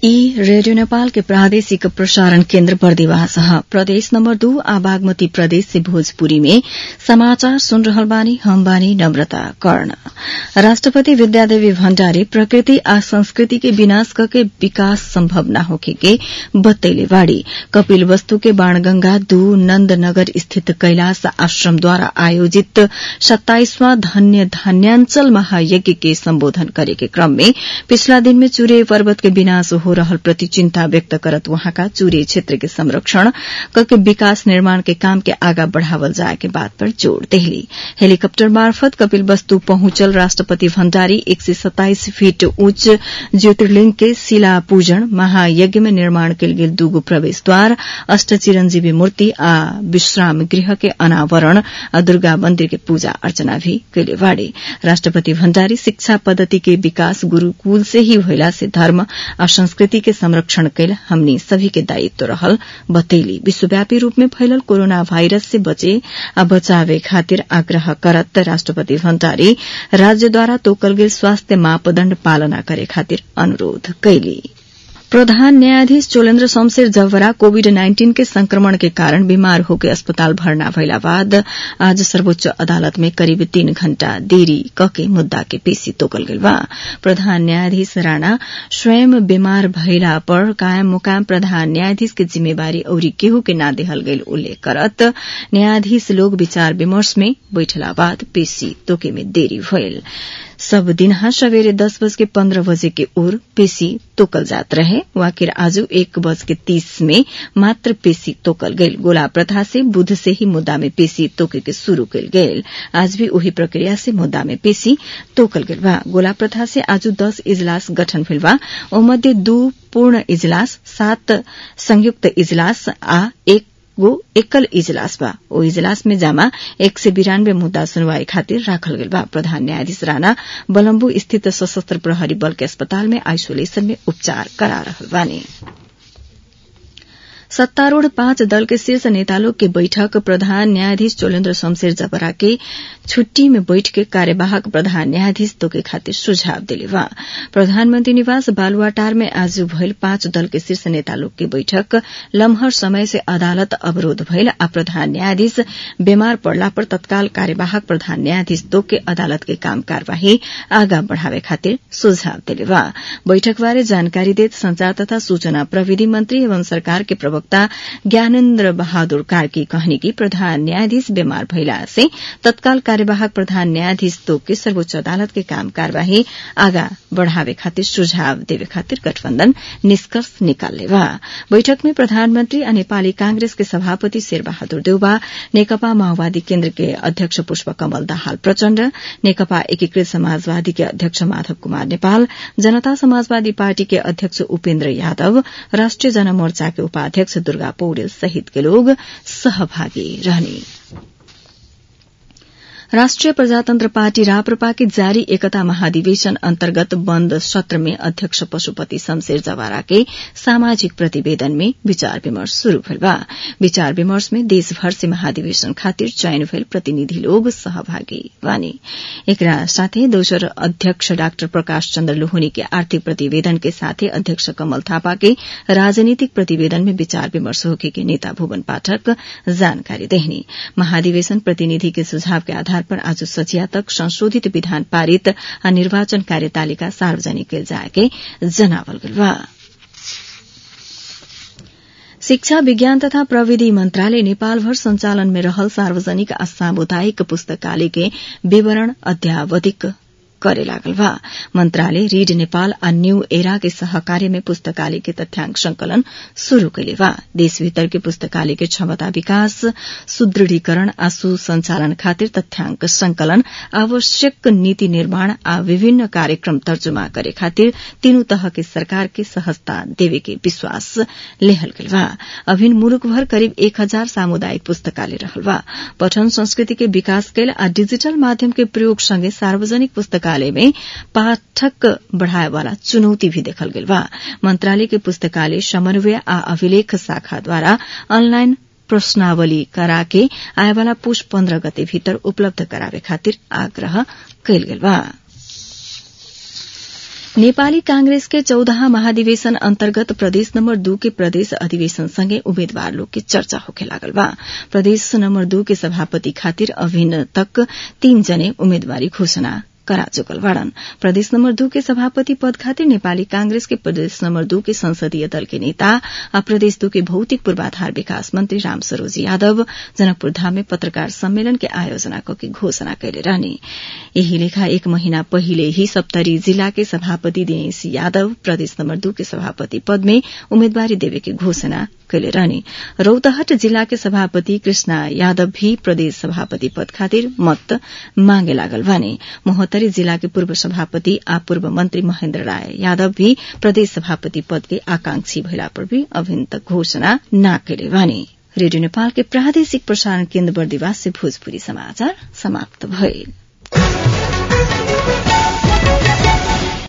ई रेडियो नेपाल के प्रादेशिक प्रसारण केन्द्र बर्दिवास प्रदेश नम्बर दू आ बागमती प्रदेश से भोजपुरी में समाचार सुन रहल बानी हम बानी नम्रता कर्ण राष्ट्रपति विद्यादेवी भण्डारी प्रकृति आ संस्कृति के विनाश करके विकास सम्भव न होखे के बतैले बाड़ी कपिल वस्तु के बाणगंगा दू नन्दनगर स्थित कैलाश आश्रमद्वारा आयोजित सत्ताइसवां धन्य धान्याञ्चल महायज्ञ के सम्बोधन करे के क्रम में पिछला दिन में चूरे पर्वत के विनाश हो रहल प्रति चिन्ता व्यक्त करत वहाँका चूरे क्षेत्र के संरक्षण करके विकास निर्माण के काम के आगा बढ़ावल जाए के बात पर जोड़ देहली हेलीकप्टर मार्फत कपिल वस्तु पहुंचल राष्ट्रपति भण्डारी एक सय सत्ताइस फीट उच्च ज्योतिर्लिंग के शिला पूजन महायज्ञ में निर्माण कयल गेल दूगो प्रवेशद्वार अष्ट चिरंजीवी मूर्ति आ विश्राम गृह के अनावरण आ दुर्गा मंदिर के पूजा अर्चना भी कैले बाड़े राष्ट्रपति भण्डारी शिक्षा पद्धति के विकास गुरूकुल से ही भइला से धर्म आ संस्कृति के संरक्षण कैल हमनी सभी के दायित्व रहल बतैली विश्वव्यापी रूप में फैलल कोरोना वायरस से बचे आ बचावे खातिर आग्रह करत राष्ट्रपति भण्डारी राज्यद्वारा तोकल गेल स्वास्थ्य मापदण्ड पालना करे खातिर अनुरोध कैली प्रधान न्यायाधीश चोलेन्द्र शमशेर जवरा कोविड नाइन्टीन के संक्रमण के कारण बीमार होके अस्पताल भर्ना भइला बाद आज सर्वोच्च अदालत में करिब तीन घण्टा देरी कके मुद्दा के पेशी तोकल गेल बा प्रधान न्यायाधीश राणा स्वयं बीमार भइला पर कायम मुकाम प्रधान न्यायाधीश के जिम्मेवारी औरी केहू के ना देहल गेल उल्लेख करत न्यायाधीश लोग विचार विमर्श में बैठला बाद पेशी तोके में देरी भइल सब दिनहा सवेरे दस बज के पन्ध्र बजे के ओर पेशी तोकल जात रहे वाकिर आज एक बज के तीस में मात्र पेशी तोकल गईल गोला प्रथा से बुध से ही मुद्दा में पेशी तोके के शुरू कल गईल आज भी वही प्रक्रिया से मुद्दा में पेशी तोकल गईल बा गोला प्रथा से आज दस इजलास गठन भेल बा ओमध्ये दू पूर्ण इजलास सात संयुक्त इजलास आ एक गो एकल इजलास बा ओ इजलास में जामा एक सय बिरानब्बे मुद्दा सुनवाई खातिर राखल गेल बा प्रधान न्यायाधीश राणा बलम्बु स्थित सशस्त्र प्रहरी बल के अस्पताल में आइसोलेशन में उपचार करा रहल बानी सत्तारूढ़ पांच दल के शीर्ष नेता लोग के बैठक प्रधान न्यायाधीश चोलेन्द्र शमशेर जबरा के छुट्टी में बैठ के कार्यवाहक प्रधान न्यायाधीश तोके खातिर सुझाव दिले बा प्रधानमंत्री निवास बालुवाटार में आज भइल पांच दल के शीर्ष नेता लोग के बैठक लम्हर समय से अदालत अवरोध भइल आ प्रधान न्यायाधीश बीमार पड़ला पर तत्काल कार्यवाहक प्रधान न्यायाधीश तोक के अदालत के काम कार्यवाही आगा बढ़ावे खातिर सुझाव दिले बा बैठक बारे जानकारी देत संचार तथा सूचना प्रविधि मंत्री एवं सरकार के प्रवक्ता ज्ञानेन्द्र बहादुर कार्की कहनी कि प्रधान न्यायाधीश बीमार भइला से तत्काल कार्यवाहक प्रधान न्यायाधीश तोक सर्वोच्च अदालत के काम कार्यवाही आगा बढ़ावे खातिर सुझाव देवे खातिर गठबन्धन निष्कर्ष निकाल्ने बा बैठक में प्रधानमन्त्री आ नेपाली कांग्रेस के सभापति शेरबहादुर देउबा नेकपा माओवादी केन्द्र के अध्यक्ष पुष्प कमल दाहाल प्रचण्ड नेकपा एकीकृत समाजवादी के अध्यक्ष माधव कुमार नेपाल जनता समाजवादी पार्टी के अध्यक्ष उपेन्द्र यादव राष्ट्रिय जनमोर्चा के उपाध्यक्ष दुर्गा पौडेल सहित के लोग सहभागी रहने राष्ट्रिय प्रजातन्त्र पार्टी राप्रपा के जारी एकता महाधिवेशन अन्तर्गत बन्द सत्र में अध्यक्ष पशुपति शमशेर जवारा के सामाजिक प्रतिवेदन में विचार विमर्श शुरू भेल बा विचार विमर्श में देशभर से महाधिवेशन खातिर चयन भेल प्रतिनिधि लोग सहभागी बानी एकरा साथै दोस्रो अध्यक्ष डाक्टर प्रकाश चन्द्र लोहनी के आर्थिक प्रतिवेदन के साथै अध्यक्ष कमल थापा के राजनीतिक प्रतिवेदन में विचार विमर्श होके के नेता भुवन पाठक जानकारी देहनी महाधिवेशन प्रतिनिधि के सुझाव के आधार पर आज सचिया तक संशोधित विधान पारित आ निर्वाचन कार्यतालिका सार्वजनिक कैल जाएके जनावल गेल बा शिक्षा विज्ञान तथा प्रविधि मन्त्रालय नेपालभर संचालन में रहल सार्वजनिक आ सामुदायिक पुस्तकालय के विवरण अध्यावधिक करे लागल बा मंत्रालय रीड नेपाल आ न्यू एरा के सहकार्य में पुस्तकालय के तथ्याङ्क संकलन शुरू कैले बा देश भीतर के पुस्तकालय के क्षमता विकास सुदृढीकरण आ सुसंचालन खातिर तथ्याङ्क संकलन आवश्यक नीति निर्माण आ विभिन्न कार्यक्रम तर्जुमा करे खातिर तीनू तह के सरकार के सहजता देवे के विश्वास लेहल गेल बा अभिन मुलुक भर करिब एक हजार सामुदायिक पुस्तकालय रहल बा पठन संस्कृति के विकास कैल आ डिजिटल माध्यम के प्रयोग सँगै सार्वजनिक पुस्तकालय पुस्तकालय में पाठक बढ़ाए वाला चुनौती भी देखल गेल बा मंत्रालय के पुस्तकालय समन्वय आ अभिलेख शाखा द्वारा ऑनलाइन प्रश्नावली कराके आएवाला पुष पन्ध्र गते भीतर उपलब्ध करावे खातिर आग्रह कैल गेल बा नेपाली कांग्रेस के चौदह महाधिवेशन अन्तर्गत प्रदेश नम्बर दू के प्रदेश अधिवेशन सँगै उम्मेद्वार लोग के चर्चा होखे लागल बा प्रदेश नम्बर दू के सभापति खातिर अभिन्न तक तीन जने उम्मेदवारी घोषणा करा चुकल बाड़न प्रदेश नम्बर दू के सभापति पद खातिर नेपाली कांग्रेस के प्रदेश नम्बर दू के संसदीय दल के नेता आ प्रदेश दू के भौतिक पूर्वाधार विकास मंत्री राम सरोज यादव जनकपुर धाम में पत्रकार सम्मेलन के आयोजना करके घोषणा कैले रहने यही लेखा एक महीना पहिले ही सप्तरी जिला के सभापति दिनेश यादव प्रदेश नम्बर दू के सभापति पद में उम्मेदवारी देवे के घोषणा कैले रहने रौतहट जिला के सभापति कृष्णा यादव भी प्रदेश सभापति पद खातिर मत मांगे लागल बाने महोत्तरी जिला के पूर्व सभापति आ पूर्व मंत्री महेन्द्र राय यादव भी प्रदेश सभापति पद के आकांक्षी भइला पर भी अभिन्न तक घोषणा न कैले बाने रेडियो नेपाल के प्रादेशिक प्रसारण केन्द्र बर्दिवास से भोजपुरी समाचार समाप्त भइल